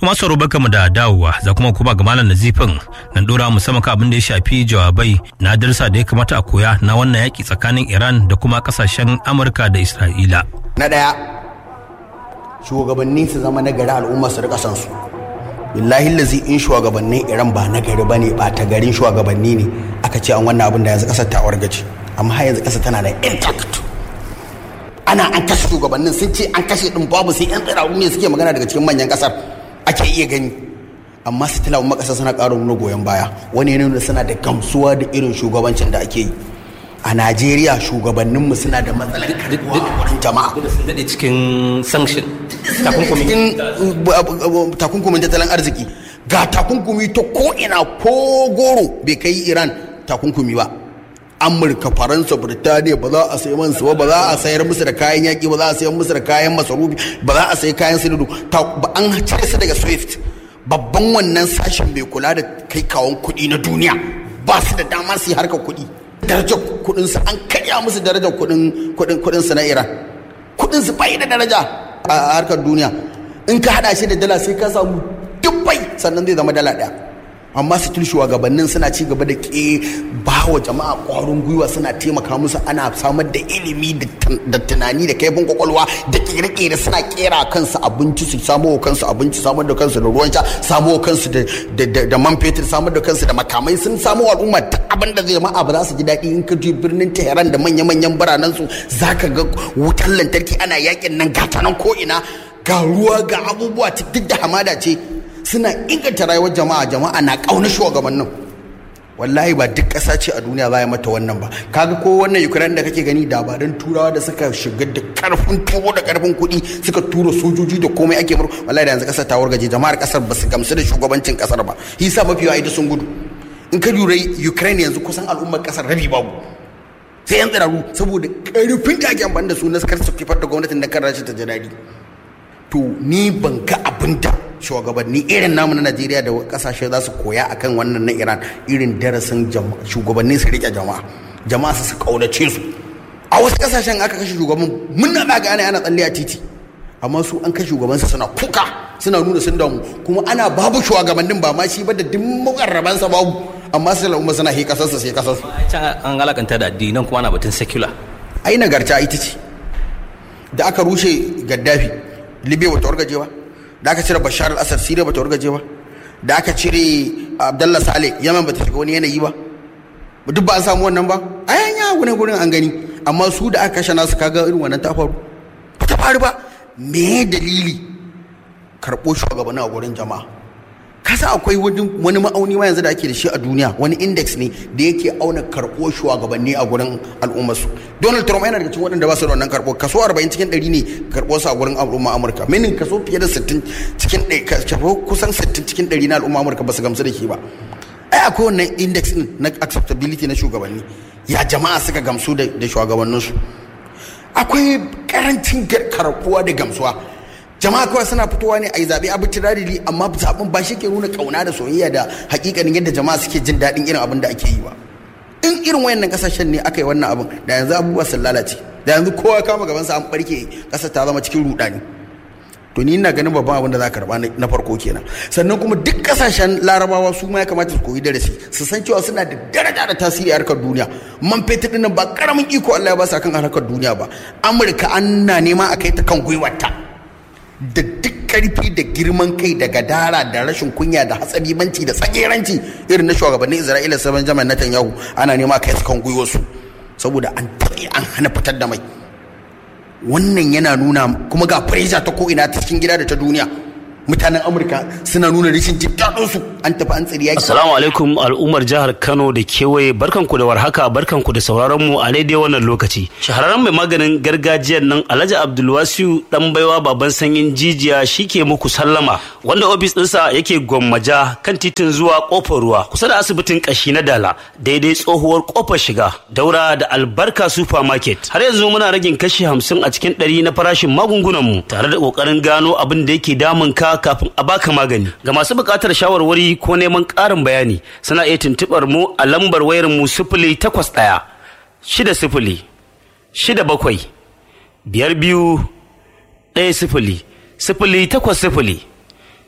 Tuma sauro baka mu da dawowa za kuma kuma ga malam nazifin nan dora musamman kan abin da ya shafi jawabai na darsa da ya kamata a koya na wannan yaki tsakanin Iran da kuma kasashen Amurka da Isra'ila. Na ɗaya shugabanni su zama na gari al'umma su rika san su. Billahi lazi in shugabannin Iran ba na gari bane ba ta garin shugabanni ne aka ce an wannan abin da yanzu kasar ta wargaje amma har yanzu kasar tana da intact. Ana an kashe shugabannin sun ce an kashe din babu sai yan tsiraru ne suke magana daga cikin manyan kasar. ake iya gani amma su tilawa makasa suna ƙara nuna goyon baya wani yana suna da gamsuwa da irin shugabancin da ake yi a najeriya shugabanninmu suna da matsalar karbuwa wurin jama'a sun daɗe cikin sanction cikin takunkumin tattalin arziki ga takunkumi ta ko'ina ko goro bai kai iran takunkumi ba amurka faransa birtaniya ba za a sayi man su ba za a sayar musu da kayan yaƙi ba za a sayar musu da kayan masarufi ba za a sayi kayan sinadu ba an cire su daga swift babban wannan sashen mai kula da kai kawon kuɗi na duniya ba su da dama su yi harkar kuɗi darajar kuɗin su an karya musu darajar kuɗin kuɗin kuɗin su na iran kuɗin su bai da daraja a harkar duniya in ka hada shi da dala sai ka samu dubbai sannan zai zama dala ɗaya amma still shugabannin suna ci gaba da ke ba wa jama'a ƙwarin gwiwa suna taimaka musu ana samar da ilimi da tunani da kaifin kwakwalwa da kere-kere suna kera kansu abinci su samo wa kansu abinci samar da kansu da ruwan sha samo wa kansu da man fetur samar da kansu da makamai sun samo al'umma ta abin da zai jama'a ba za su ji daɗi in ka je birnin tehran da manya-manyan biranen su za ka ga wutar lantarki ana yakin nan gata nan ko ina ga ruwa ga abubuwa duk da hamada ce suna inganta rayuwar jama'a jama'a na ƙauna shugabannin wallahi ba duk ƙasa ce a duniya za mata wannan ba kaga ko wannan ukraine da kake gani dabarun turawa da suka shiga da karfin tuwo da karfin kuɗi suka tura sojoji da komai ake mur wallahi da yanzu ƙasar ta wargaje jama'ar ƙasar ba su gamsu da shugabancin ƙasar ba hisa mafi yawa ita sun gudu in ka lura ukraine yanzu kusan al'ummar ƙasar rabi babu sai yan tsiraru saboda karfin da ake amfani da su na kar su kifar da gwamnatin da kan rashin ta janadi to ni ban ga abin da shugabanni irin namu na najeriya da kasashe za su koya akan wannan na iran irin darasin shugabanni su rike jama'a jama'a su kaunace su a wasu kasashen aka kashe shugaban mun na gane ana tsalle a titi amma su an kashe shugabansa suna kuka suna nuna sun damu kuma ana babu shugabannin ba ma shi ba da duk mukarrabansa babu amma sai al'umma suna he kasarsa sai kasarsu an alakanta da addinan kuma ana batun secular ai nagarta ita ce da aka rushe gaddafi libya bata wargaje ba da aka cire bashar al-assad siriya bata wargaje ba da aka cire abdullah saleh yaman bata shiga wani yanayi ba duk ba an samu wannan ba a yanya wani gurin an gani amma su da aka kashe nasu kaga irin wannan ta faru ba ta faru ba me dalili karɓo shugabanni a gurin jama'a kasa akwai wani ma'auni ma yanzu da ake da shi a duniya wani index ne da yake auna karɓo shugabanni a gurin al'ummarsu donald trump yana daga cikin waɗanda ba su da wannan karɓo kaso 40 cikin 100 ne karɓo su a gurin al'umma amurka minin kaso fiye da 60 cikin kaso kusan 60 cikin 100 na al'umma amurka ba su gamsu da shi ba ai akwai wannan index din na acceptability na shugabanni ya jama'a suka gamsu da shugabanninsu akwai karancin karɓuwa da gamsuwa jama'a kawai suna fitowa ne a yi zaɓe abu tirarili amma zaɓen ba shi ke nuna ƙauna da soyayya da hakikanin yadda jama'a suke jin daɗin irin abin da ake yi ba in irin wayannan ƙasashen ne aka yi wannan abin da yanzu abubuwa sun lalace da yanzu kowa kama gabansa an ɓarke ƙasar ta zama cikin ruɗani to ni ina ganin babban abin da za ka karɓa na farko kenan sannan kuma duk ƙasashen larabawa su ma ya kamata su koyi darasi su san cewa suna da daraja da tasiri a harkar duniya man fetur ɗin ba ƙaramin iko Allah ya ba su akan harkar duniya ba amurka an na nema a kai ta kan gwiwarta da duk karfi da girman kai da gadara da rashin kunya da hatsaribanci da tsageranci irin na shugabannin isra'ila sabon jami'an netanyahu ana nema kai su kan gwiwarsu saboda an taɓe an hana fitar da mai wannan yana nuna kuma ga pressure ta ko'ina ta cikin gida da ta duniya mutanen amurka suna nuna rashin jin su an tafi an tsiri yaki assalamu alaikum al'ummar jihar kano da kewaye barkanku da warhaka barkanku da sauraron mu a daidai wannan lokaci shahararren mai maganin gargajiyar nan alhaji abdulwasiu dan baiwa baban sanyin jijiya shike muku sallama wanda ofis ɗinsa yake gwammaja kan titin zuwa kofar ruwa kusa da asibitin kashi na dala daidai tsohuwar kofar shiga daura da albarka supermarket har yanzu muna ragin kashi hamsin a cikin ɗari na farashin magungunan mu tare da ƙoƙarin gano abin da yake damun ka kafin a baka magani ga masu buƙatar shawarwari ko neman ƙarin bayani suna iya tuntuɓar mu a lambar wayar mu sifili takwas ɗaya shida sifili shida bakwai biyar biyu ɗaya sifili sifili takwas sifili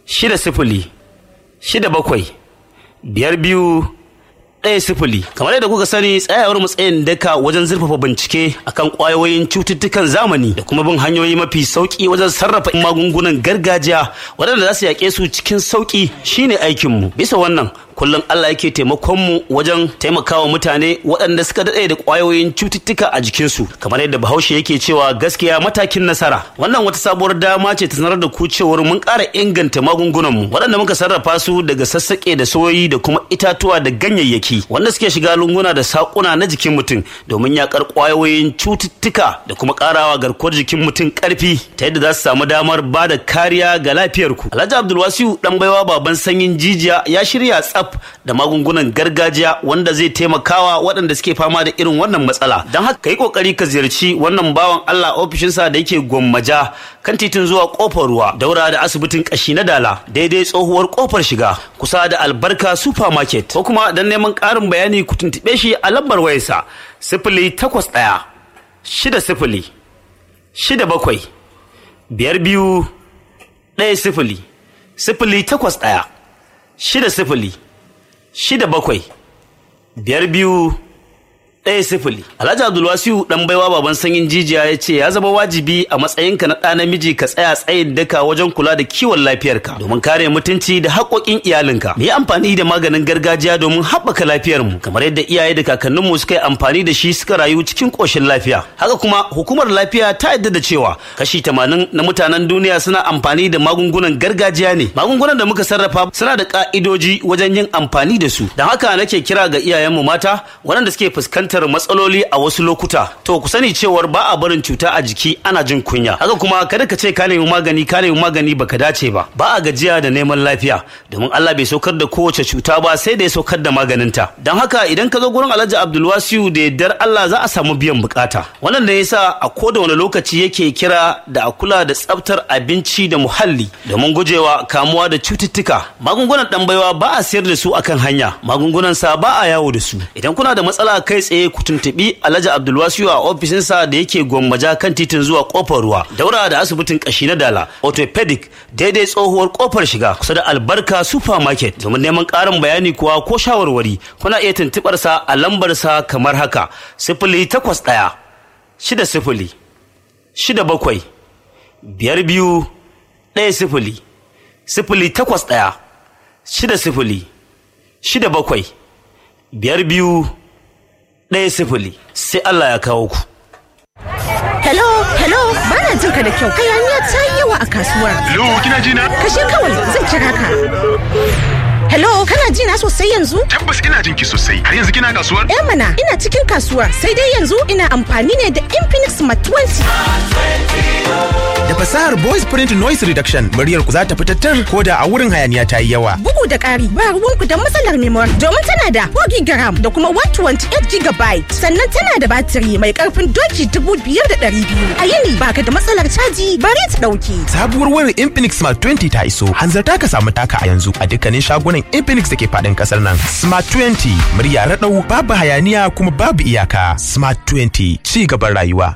shida sifili shida bakwai biyar biyu ɗaya sifili kamar yadda kuka sani tsayawar matsayin daka wajen zurfafa bincike akan ƙwayoyin cututtukan zamani da kuma bin hanyoyi mafi sauƙi wajen sarrafa magungunan gargajiya waɗanda za su yaƙe su cikin sauƙi shine aikinmu bisa wannan kullum Allah yake taimakon mu wajen taimakawa mutane waɗanda suka daɗe da ƙwayoyin cututtuka a jikinsu kamar yadda bahaushe yake cewa gaskiya matakin nasara wannan wata sabuwar dama ce ta sanar da ku cewar mun ƙara inganta magungunan mu waɗanda muka sarrafa su daga sassaƙe da soyoyi da kuma itatuwa da ganyayyaki wanda suke shiga lunguna da saƙuna na jikin mutum domin yaƙar ƙwayoyin cututtuka da kuma ƙarawa garkuwar jikin mutum ƙarfi ta yadda za su samu damar ba da kariya ga lafiyarku Alhaji Abdulwasiu ɗan baiwa baban sanyin jijiya ya shirya tsaf da magungunan gargajiya wanda zai taimakawa waɗanda suke fama da irin wannan matsala don haka yi kokari ka ziyarci wannan bawan Allah ofishinsa da yake gwammaja kan titin zuwa kofar ruwa daura da asibitin kashi na dala daidai tsohuwar kofar shiga kusa da albarka supermarket ko kuma don neman ƙarin bayani ku tuntuɓe shi a lambar wayarsa sifili takwas ɗaya shida sifili shida bakwai biyar biyu ɗaya sifili sifili takwas ɗaya shida sifili shida bakwai biyar biyu ɗaya sifili alhaji abdulwasiu dan baiwa baban sanyin jijiya ya ce ya zama wajibi a matsayinka na ɗa namiji ka tsaya tsayin daka wajen kula da kiwon lafiyarka domin kare mutunci da haƙoƙin iyalinka mu yi amfani da maganin gargajiya domin haɓaka lafiyarmu kamar yadda iyaye da kakanninmu suka yi amfani da shi suka rayu cikin ƙoshin lafiya haka kuma hukumar lafiya ta yadda da cewa kashi tamanin na mutanen duniya suna amfani da magungunan gargajiya ne magungunan da muka sarrafa suna da ƙa'idoji wajen yin amfani da su don haka nake kira ga iyayenmu mata waɗanda suke fuskantar fuskantar matsaloli a wasu lokuta to ku sani cewar ba a barin cuta a jiki ana jin kunya haka kuma kada ka ce ka nemi magani ka nemi magani baka dace ba ba a gajiya da neman lafiya domin Allah bai saukar da kowace cuta ba sai da ya saukar da maganinta don haka idan ka zo gurin Alhaji Abdulwasiu da yardar Allah za a samu biyan bukata wannan da yasa a koda wani lokaci yake kira da a kula da tsaftar abinci da muhalli domin gujewa kamuwa da cututtuka magungunan dan baiwa ba a sayar da su akan hanya magungunan sa ba a yawo da su idan kuna da matsala kai tsaye ku tuntuɓi Alhaji Abdulwasiu a ofishinsa da yake gwammaja kan titin zuwa kofar ruwa daura da asibitin kashi na dala orthopedic daidai tsohuwar kofar shiga kusa da albarka supermarket domin neman ƙarin bayani kuwa ko shawarwari kuna iya tuntuɓar sa a lambar sa kamar haka sifili takwas ɗaya shida sifili shida bakwai biyar biyu ɗaya sifili sifili takwas ɗaya shida sifili shida bakwai biyar biyu ɗaya sifili sai Allah ya kawo ku. Hello, hello, bana jin ka da kyau. Hayaniya ta yi yawa a kasuwar. Hello, kina ji na? Kashe kawai zan kira ka. Hello, kana ji na sosai yanzu? Tabbas ina jin ki sosai. Har yanzu kina kasuwar? Eh mana, ina cikin kasuwar. Sai dai yanzu ina amfani ne da Infinix Smart 20. Da fasahar voice print noise reduction, muryar ku za ta fitattar ko da a wurin hayaniya ta yi yawa. Bugu da ƙari, ba ruwanku da matsalar memory domin tana da 4 GB da kuma 128 GB. Sannan tana da batiri mai ƙarfin doki 5200. A yini baka da matsalar caji bari ta ɗauki. Sabuwar wayar Infinix Smart 20 ta iso. Hanzarta ka samu taka a yanzu a dukkanin shagunan Infinix da ke faɗin ƙasar nan. Smart 20 murya raɗau babu hayaniya kuma babu iyaka. Smart 20 ci gaban rayuwa.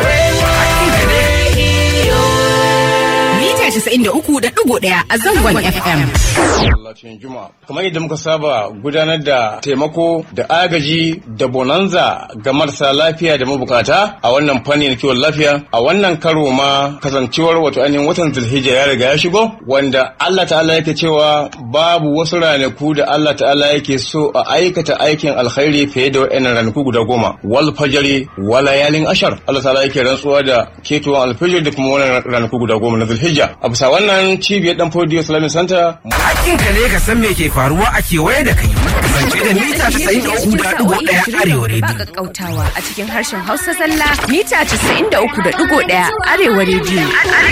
Mita 93.1 a zangon FM. masallacin juma'a kamar yadda muka saba gudanar da taimako da agaji da bonanza ga marasa lafiya da mabukata a wannan fanni na kiwon lafiya a wannan karo ma kasancewar wato ainihin watan zulhijja ya riga ya shigo wanda Allah ta'ala yake cewa babu wasu ranaku da Allah ta'ala yake so a aikata aikin alkhairi fiye da wa'annan ranaku guda goma wal fajari wa layalin ashar Allah ta'ala yake rantsuwa da ketowar alfajir da kuma wannan ranaku guda goma na zulhijja a bisa wannan cibiyar dan fodiyo islamic center Hakkinka ne ka san me ke faruwa a kewaye da kai. Kasance da mita casa'in da uku da ɗigo ɗaya arewa Ba rediyo. kakkautawa a cikin harshen Hausa zalla mita 93.1 Arewa rediyo.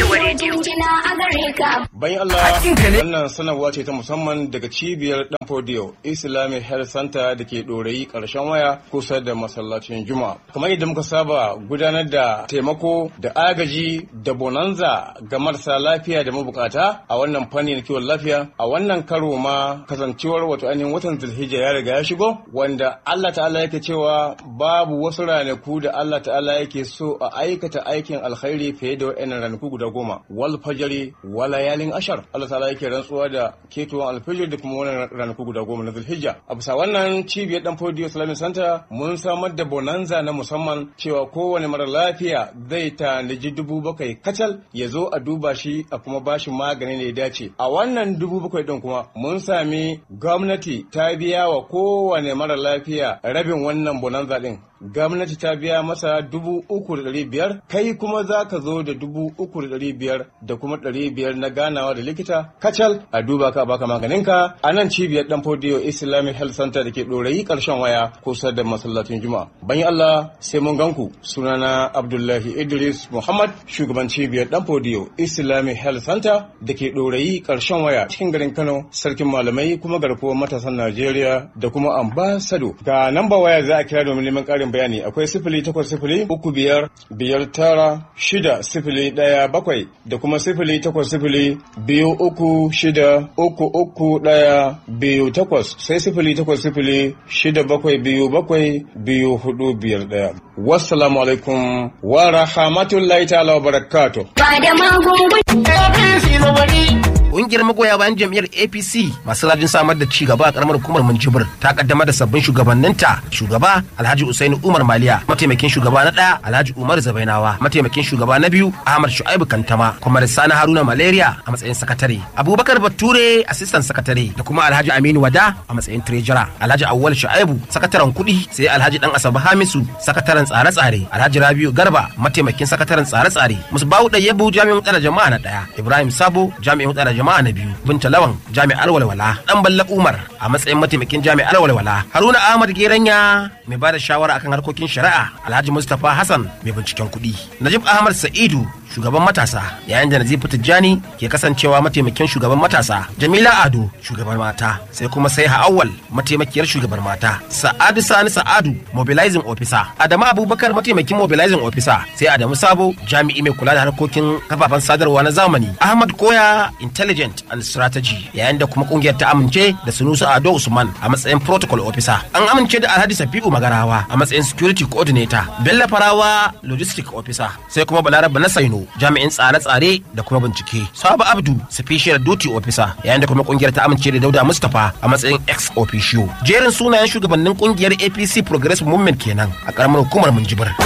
Bayan Allah Hakkinka ne. wannan sanarwa ce ta musamman daga cibiyar Dan Fodiyo Islamic Health Center da ke ɗorayi ƙarshen waya kusa da masallacin Juma'a. Kamar yadda muka saba gudanar da taimako da agaji da bonanza ga marasa lafiya da mabukata a wannan fanni na kiwon lafiya a wannan karo ma kasancewar wato ainihin watan Zulhijja ya riga ya shigo wanda Allah ta'ala yake cewa babu wasu ranaku da Allah ta'ala yake so a aikata aikin alkhairi fiye da wa'annan ranaku guda goma wal fajari wal wala yalin ashar Allah ta'ala yake rantsuwa da ketowar alfijir da kuma wannan ranaku guda goma na zulhijja a bisa wannan cibiyar dan fodiyo islamic center mun samar da bonanza na musamman cewa kowane mara lafiya zai tanaji dubu bakwai kacal ya zo a duba shi a kuma bashi magani da ya dace a wannan dubu bakwai din kuma mun sami gwamnati ta biya wa kowane mara lafiya rabin wannan bonanza din gwamnati ta biya masa dubu uku da ɗari biyar kai kuma za ka zo da dubu uku da ɗari biyar da kuma ɗari biyar na ganawa da likita kacal a duba ka baka maganinka a nan cibiyar dan fodiyo islamic health center da ke ɗorayi ƙarshen waya kusa da masallacin juma'a bayan allah sai mun ganku sunana abdullahi idris muhammad shugaban cibiyar dan fodiyo islamic health center da ke ɗorayi ƙarshen waya cikin garin kano sarkin malamai kuma garkuwar matasan najeriya da kuma ambasado ga namba waya za a kira domin neman ƙarin bayani akwai sifili takwas sifili uku biyar biyar tara shida sifili ɗaya bakwai da kuma sifili takwas sifili biyu uku shida uku uku ɗaya biyu takwas sai sifili takwas sifili shida bakwai biyu bakwai biyu hudu biyar ɗaya. Wassalamu alaikum wa rahmatullahi ta'ala wa barakatuh. Ƙungiyar magoya bayan jam'iyyar APC masu rajin samar da ci gaba a karamar hukumar Minjibir ta kaddamar da sabbin shugabanninta shugaba Alhaji Usaini Umar Maliya mataimakin shugaba na ɗaya Alhaji Umar Zabainawa mataimakin shugaba na biyu Ahmad Shu'aibu Kantama kuma Sani Haruna Malaria a matsayin sakatare Abubakar Bature assistant sakatare da kuma Alhaji Aminu Wada a matsayin treasurer Alhaji Awwal Shu'aibu sakataren kuɗi sai Alhaji Dan Asabe Hamisu sakataren tsare-tsare Alhaji Rabiu Garba mataimakin sakataren tsare-tsare Musbahu Dayyabu jami'in tsare jama'a na ɗaya Ibrahim Sabo jami'in tsare jama'a na biyu binta lawan jami'ar walwala dan balla umar a matsayin mataimakin jami'ar walwala haruna ahmad geranya mai bada shawara akan harkokin shari'a alhaji mustapha hassan mai binciken kuɗi najib ahmad sa'idu shugaban matasa yayin da nazifu tijjani ke kasancewa mataimakin shugaban matasa jamila ado shugaban mata sai kuma sai awwal mataimakiyar shugaban mata sa'adu sani sa'adu mobilizing officer adamu abubakar mataimakin mobilizing officer sai adamu sabo jami'i mai kula da harkokin kafafen sadarwa na zamani ahmad koya intelligent and strategy yayin da kuma kungiyar ta amince da sunusu ado usman a matsayin protocol officer an amince da alhaji safi'u magarawa a matsayin security coordinator bello farawa logistic officer sai kuma balaraba na saino jami'in tsare-tsare da kuma bincike sabu abdu special duty officer yayin da kuma kungiyar ta amince da dauda mustapha a matsayin ex officio jerin sunayen shugabannin kungiyar apc progressive movement kenan a karamar hukumar minjibir